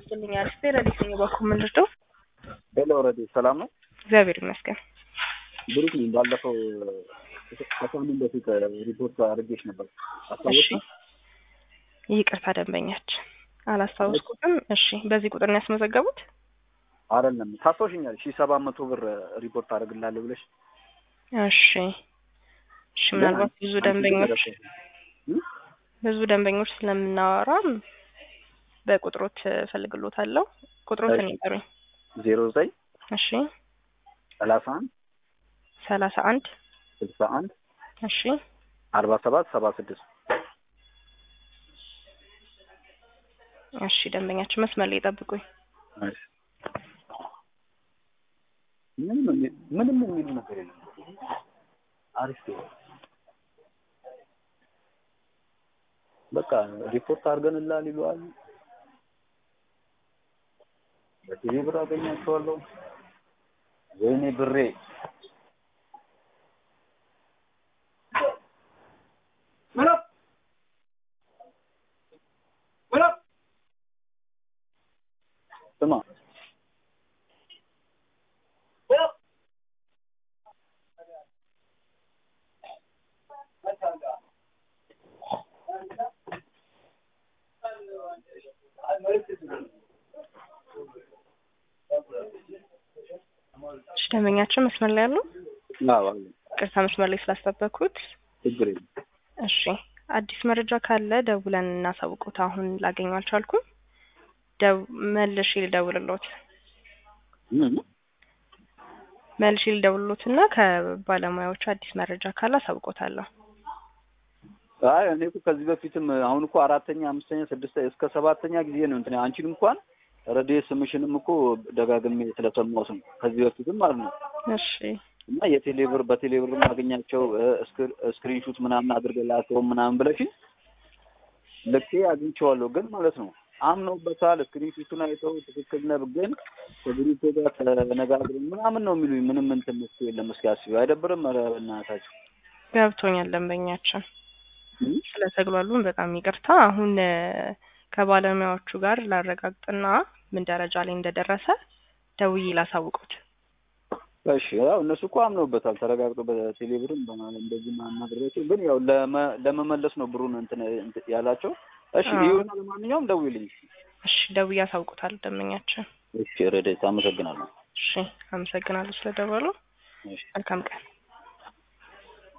ይመስልኝ አሪፍ ረዲት ነኝ። በኩል ምንድነው? ሄሎ ኦልሬዲ ሰላም ነው? እግዚአብሔር ይመስገን። ብሩክ ነኝ። ባለፈው ከሳምንት በፊት ሪፖርት አድርጌሽ ነበር። እሺ ይቅርታ ደንበኛችን አላስታወስኩትም። እሺ በዚህ ቁጥር ነው ያስመዘገቡት? አይደለም ታስታውሽኛል። ሺህ ሰባት መቶ ብር ሪፖርት አደርግላለሁ ብለሽ እሺ እሺ ምናልባት ብዙ ደንበኞች ብዙ ደንበኞች ስለምናወራም በቁጥሮት እፈልግሎታለሁ። ቁጥሮትን ይጠሩኝ። ዜሮ ዘጠኝ እሺ ሰላሳ አንድ ሰላሳ አንድ ስልሳ አንድ እሺ አርባ ሰባት ሰባ ስድስት እሺ ደንበኛችን መስመር ላይ ጠብቁኝ። ምንም ምንም የሚሉ ነገር የለም። አሪፍ ነው። በቃ ሪፖርት አድርገንላል ይለዋል። በቲቪ ብር አገኛቸዋለሁ። ወይኔ ብሬ ስማ እሺ ደንበኛችን መስመር ላይ ያሉ አዎ አለ። ቅርታ መስመር ላይ ስላስጠበቅኩት ችግር የለም። እሺ አዲስ መረጃ ካለ ደውለን እናሳውቁት። አሁን ላገኘው አልቻልኩም። ደው መልሼ ልደውልሎት ምን መልሼ ልደውልሎት እና ከባለሙያዎቹ አዲስ መረጃ ካለ አሳውቆታለሁ። አይ እኔ እኮ ከዚህ በፊትም አሁን እኮ አራተኛ፣ አምስተኛ፣ ስድስት እስከ ሰባተኛ ጊዜ ነው እንትን አንቺን እንኳን ረዴ ስምሽንም እኮ ደጋግሜ ስለሰማሁት ነው ከዚህ በፊትም ማለት ነው። እሺ እና የቴሌብር በቴሌብር ማገኛቸው ስክሪንሹት ምናምን አድርገላቸው ምናምን ብለሽ ልኬ አግኝቼዋለሁ። ግን ማለት ነው አምነውበታል። ስክሪንሹቱን አይተው ትክክል ነህ፣ ግን ከግሩፕ ጋር ተነጋግረን ምናምን ነው የሚሉኝ። ምንም እንትን እሱ የለም። እስኪ አስቢው። አይደብርም? ኧረ በእናታችሁ ገብቶኛል ደንበኛችን ስለተግሏሉን በጣም ይቅርታ። አሁን ከባለሙያዎቹ ጋር ላረጋግጥና ምን ደረጃ ላይ እንደደረሰ ደውዬ ላሳውቁት። እሺ ያው እነሱ እኮ አምነውበታል። ተረጋግጦ በቴሌብርም እንደዚህ ማናደርጋቸው ግን ያው ለመመለስ ነው ብሩን እንትን ያላቸው። እሺ ይሁን። ለማንኛውም ደውይልኝ። እሺ ደውዬ አሳውቁታል ደንበኛችን። እሺ ረዴት አመሰግናለሁ። እሺ አመሰግናለሁ ስለደወሉ። እሺ መልካም ቀን።